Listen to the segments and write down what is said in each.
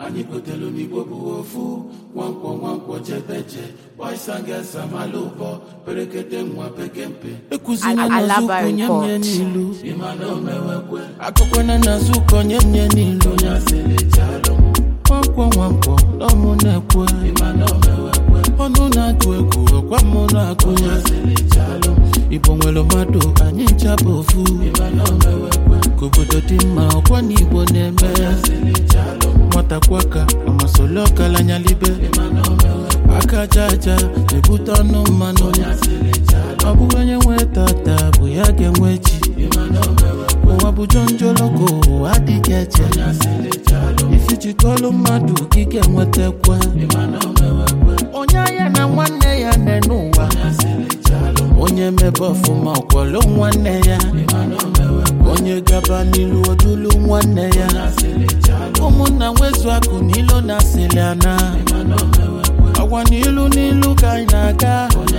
anyị gotelu n'igbo bụ ofu nwankwọ nwankwọ jebeje boisangesa malụbọ perekete nwa pekempe ekuzina Alaba n'azụ nye report. nye n'ilu ịmana omewekwe akụkwana n'azụ konye nye n'ilu onye asịlịchalụ nwankwọ nwankwọ n'ọmụ na-ekwe ịmana omewekwe ọnụ na-atụ egwu ọkwa mmụ na-akụ ya asịlịchalụ igbo nwere mmadụ anyị ncha bụ ofu ịmana omewekwe ka obodo dị mma ọkwa na igbo na-eme nwata kwaka amasoli ọkalanyalibe aka aja aja na-ebute ọnụ mmanụ ọ bụghị onye nwe tata bụ ya ga-enwe chi ụwa bụ jonjoloko ụwa adịghị eche ifijikọlụ mmadụ gị ga-enwetakwa onye anya na nwanne ya nne n'ụwa onye mebe ọfụma ọkwọlụ nwanne ya onye gaba n'ilu odulu nwanne ya ụmụnna nwezu akụ n'ilu na asịlị ana agwa n'ilu n'ilu ka anyị na-aga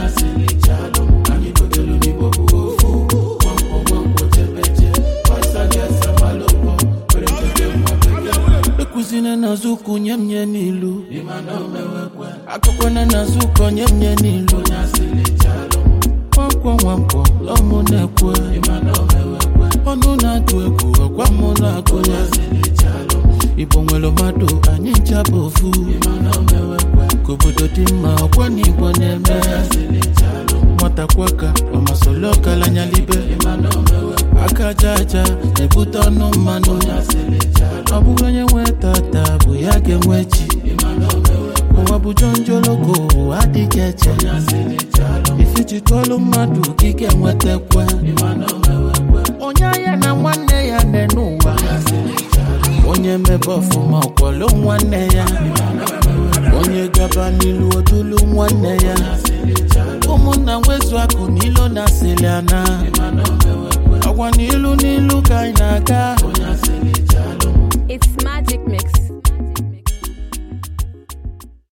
ekuzina n'azụkụ nye m nye n'ilu akụkwana n'azụkọ nye m nye n'ilu nwankwọ nwankwọ ọmụ na-ekwe ọnụ na-atụ egwu ọkwa mụ na-akụ ya igbo nwere mmadụ anyị ncha bụ ofu ka obodo dị mma ọkwa na igbo na-eme nwata kwaka ọmasoli ọkalanyalibe aka aja aja na-ebute ọnụ mmanụ ọ bụghị onye nwe tata bụ ya ga-enwe chi ụwa bụ jonjoloko ụwa adịghị eche ifijikọlụ mmadụ gị ga-enwetakwa onye anya na nwanne ya nne n'ụwa onye mebe ọfụma ọkwọlụ nwanne ya onye gaba n'ilu odulu nwanne ya ụmụnna nwezu akụ n'ilu na asịlị ana agwa n'ilu n'ilu ka anyị na-aga